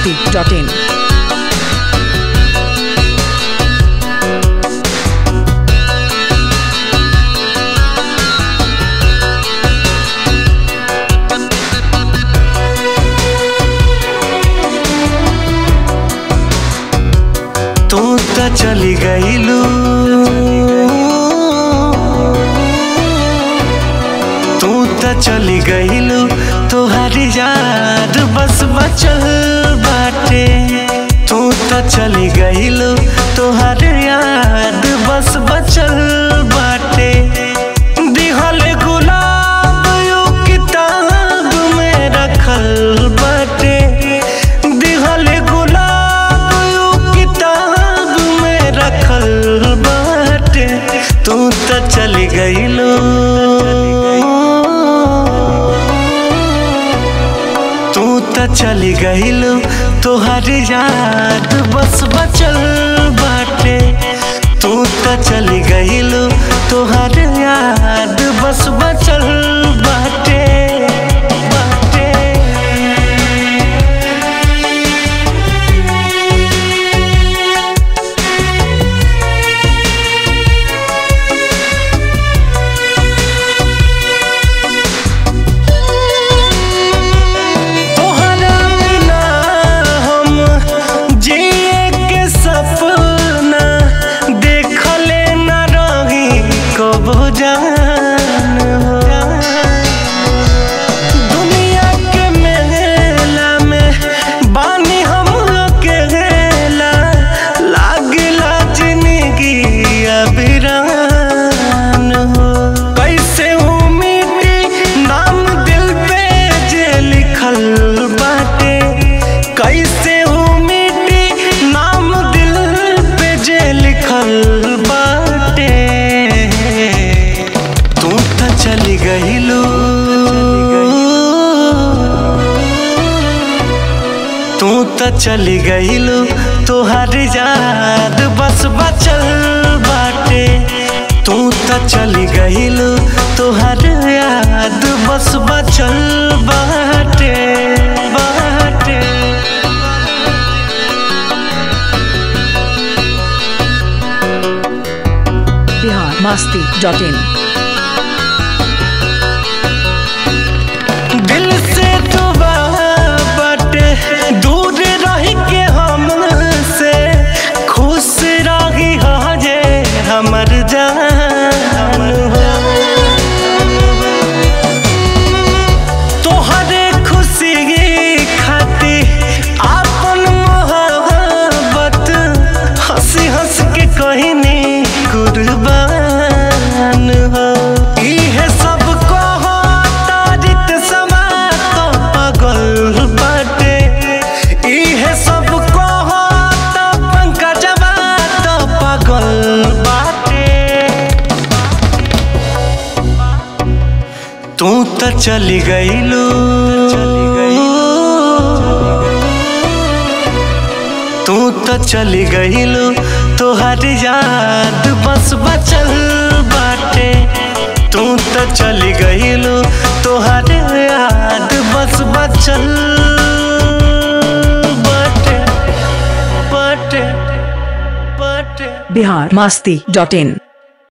masti.in. तू तो चली गईलू तू तो चली गईलू तुहारी याद बस बचल बाटे तू तो चली गईलू तुहार याद बस बचल बाटे दिहल गुलाब यू किताब में रखल बाटे दिहल गुलाब यू किताब में रखल बाटे तू तो चली गईलू तू तो चली गईलू तुहार याद बस बचल बाटे तू तो चली गईलू तुहार याद बस बचल बाटे बाटे तोहरा बिना हम जिए के सपना देखले न रही कबो जान हो दुनिया के मेला में बानी हम अकेला लागला जिंदगी अबिरान हो कैसे उम्मीदी नाम दिल पे जे लिखल बाटे कैसे उम्मीदी नाम दिल पे जे लिखल बाटे तू तो चली गईलू तू तो चली गईलू तुहार याद बस बचल बाटे तू तो चली गईलू तुहार याद बस बचल बाटे बाटे Bihar masti.in. दिल से दुआ बटे दूर रह के हमसे खुश रही हो जे हमर जान हो तोहरे खुशी खातिर आपन मोहब्बत हंसी हंस के कहनी कुर्बान हो इहे सब कहो तारीत समा तो पागल बाटे इहे सब कहो तो पंकजवा तो पागल बाटे तू तो चली गईलू तू तो चली गईलू तुहार याद बस बचल बाटे तू तो चली गईलू तुहार याद बस बचल बाटे बाटे बाटे Bihar masti.in.